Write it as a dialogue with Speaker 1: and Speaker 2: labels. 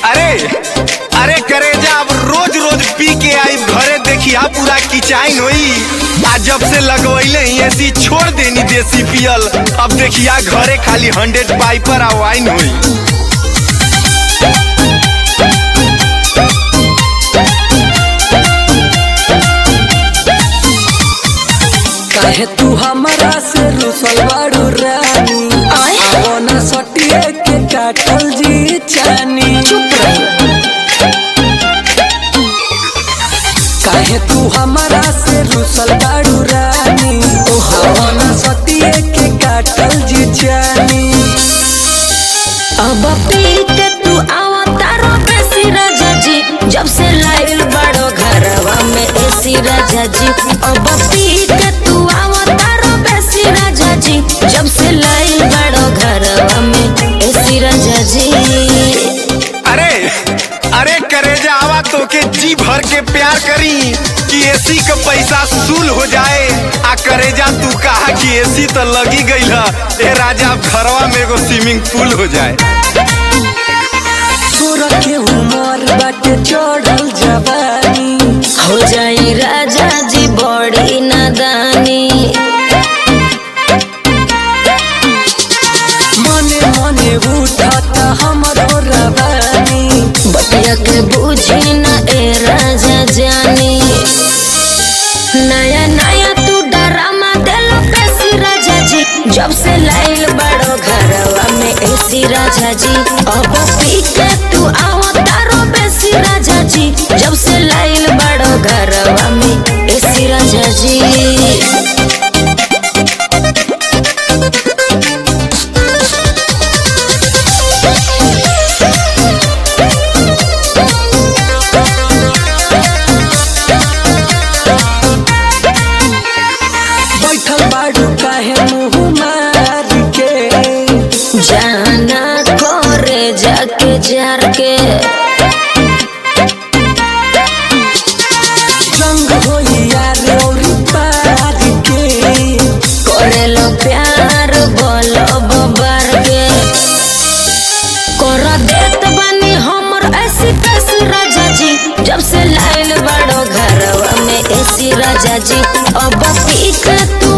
Speaker 1: अरे अरे करेजा अब रोज रोज पी के आई घरे देखिया पूरा किचाइन होई आ जब से लगवैले ही ऐसी छोड़ देनी देसी पियल अब देखिया घरे खाली हंड्रेड पाइपर आ वाइन होई
Speaker 2: काहे तू हमरा से रुसल बाड़ू रानी आवना सटिए के काटल जी चानी काहे तू हमरा से रुसल बाड़ू रानी आवना सटिए के काटल जी चानी
Speaker 3: अब पीट तू आवा तारो बेसी राजा जी जब से लाइल बड़ो घरवा में एसी राजा जी अब पीट तू आवा तारो बेसी राजा जी जब से लाइल बड़ो घरवा में एसी राजा जी
Speaker 1: अरे अरे करेजा आवा तो के जी भर के प्यार करी कि एसी का पैसा सूल हो जाए आ करेजा तू कहा कि एसी तो लगी गई है ए राजा अब घरवा में एगो स्विमिंग पूल हो जाए
Speaker 2: तोरा के उमर बाटे चढ़ल जवानी
Speaker 3: हो जाई राजा जी बड़ी नादानी
Speaker 2: मने मने उठता हमरो रवानी
Speaker 3: बतिया के बुझी न ए राजा जानी नया नया तू डरामा देलो कैसी राजा जी जब से लाइल बड़ो घरवा में एसी राजा जी अब पी के तू आओ तारो बेसी राजा जी जब से लाइल बड़ो घरवा में एसी राजा जी
Speaker 2: बैठल बाड़ू काहे मुँह मार के
Speaker 3: जाना करे जाके जार के
Speaker 2: जंग होई यार औरी पार के
Speaker 3: करेलो प्यार बोलो बबर के कर देत बानी हमर ऐसी तैसी राजा जी जब से लाइल बड़ो घरवा में ऐसी राजा जी अब पी के तू